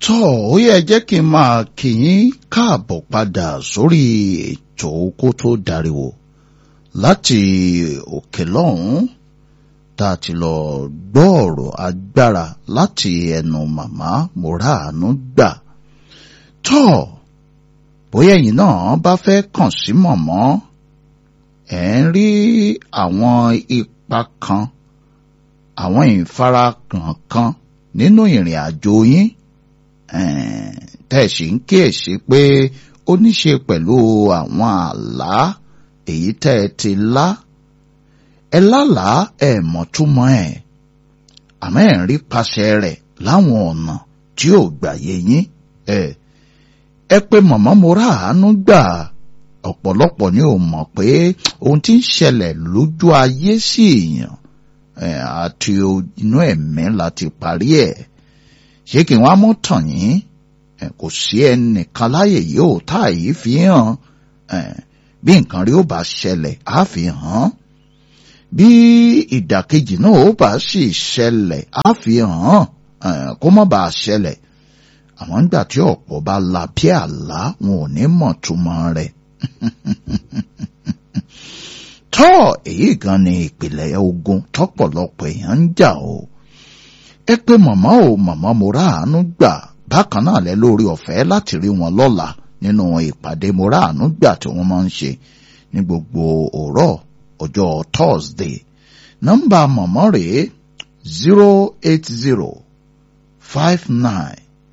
tọ́ ó yẹ jẹ́ kí n máa kí yín káàbọ̀ padà sórí ètò kó tó dariwo láti òkè lọ́hùn-ún tá a ti lọ gbọ́ ọ̀rọ̀ agbára láti ẹnu màmá Mọ́ràánú gbà tọ́ bóyá ẹ̀yin náà bá fẹ́ kàn sí mọ̀mọ́ ẹ̀ ń rí àwọn ipa kan àwọn ìfarakàn kan nínú ìrìn àjò yín tẹ̀sí ń kíyèsí pé ó ní ṣe pẹ̀lú àwọn àlá èyí tẹ́ ẹ ti lá ẹ lálàá ẹ mọ̀túmọ̀ ẹ̀ àmọ́ ẹ̀ ń rí paṣẹ rẹ̀ láwọn ọ̀nà tí ò gbàyè yín ẹ ẹ pé màmá Mọ́ràánú gbà ọ̀pọ̀lọpọ̀ ni ò mọ̀ pé ohun tí ń ṣẹlẹ̀ lójú ayé sí èèyàn àti inú ẹ̀mí láti parí ẹ̀ ṣé kí wọ́n á mú tàn yín kò sí ẹnìkan láyè yóò tá yìí fi hàn bí nǹkan rí ó bá ṣẹlẹ̀ á fi hàn bí ìdàkejì náà ó bá sì ṣẹlẹ̀ á fi hàn kó má bàa ṣẹlẹ̀ àmọ́ nígbà tí ọ̀pọ̀ bá la bí àlá wọn ò ní mọ̀ túmọ̀ rẹ̀ tọ́ èyí gan ni ìpìlẹ̀ ogun tọ́pọ̀lọpọ̀ èèyàn ń jà o ẹ pé màmá o màmá Mọ́ràánú gbà bákan náà lẹ lórí ọ̀fẹ́ láti rí wọn lọ́la nínú ìpàdé Mọ́ràánú gbà tí wọ́n máa ń ṣe ní gbogbo òrọ̀ ọjọ́ Thursday nọ́mbà màmá rèé zero eight zero five nine